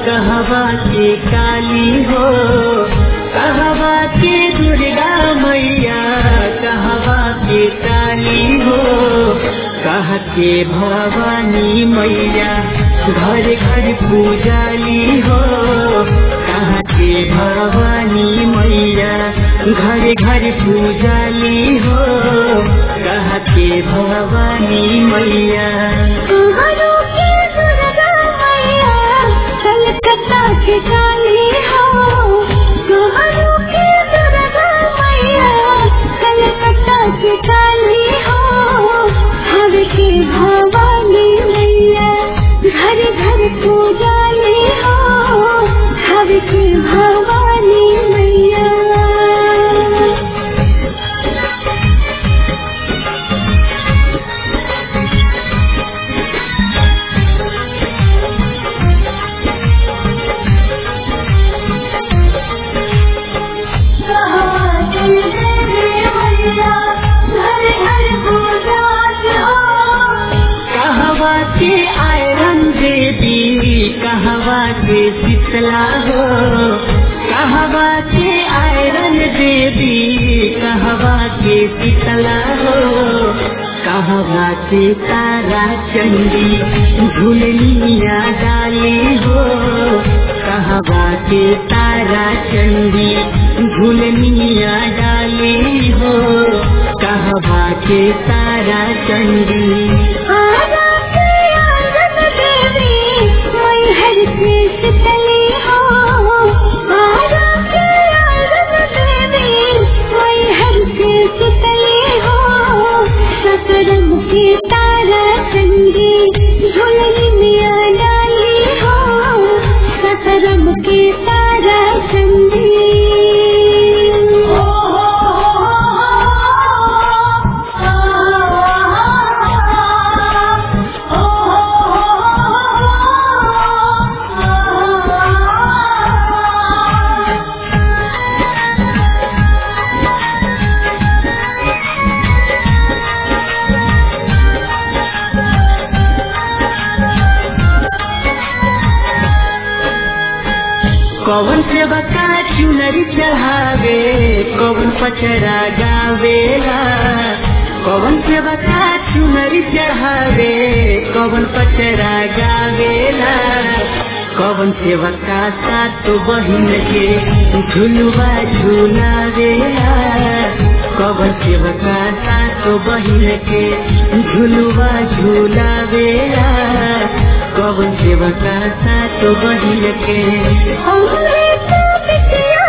कहवा के काली हो कहवा के दुर्गा मैया कहवा के काली हो कह के भवानी मैया घर घर पूजाली हो कह के भवानी मैया घर घर पूजाली हो कह के भवानी मैया तुम्हारों की दुर्गा मैया कलकत्ता की काली हो तुम्हारों की दुर्गा मैया कलकत्ता की काली हो हर की भवानी मैया घर घर पूजाली हो हर की भवानी मैया कहवा के आयरन देवी कहवा के शीतला हो कहवा के आयरन देवी कहवा के शीतला हो कहवा के तारा चंडी झुलनिया डाली हो कहवा के तारा चंडी झुलनिया डाली हो कहवा के तारा चंडी तारा चंदी झुलनी मिया डाली हो सतरम के तारा चंदी कौन सेवा का चुनरी चढ़ावे कौन पचरा गावेला कौन सेवा का चुनरी चढ़ावे कौन पचरा गावेला कौन सेवा का सात बहिन के झुलुआ झुलावेला कौन सेवा का सात बहिन के झुलुआ झुलावेला कौन सेवा का सात बहिन के हमरे तो बिटिया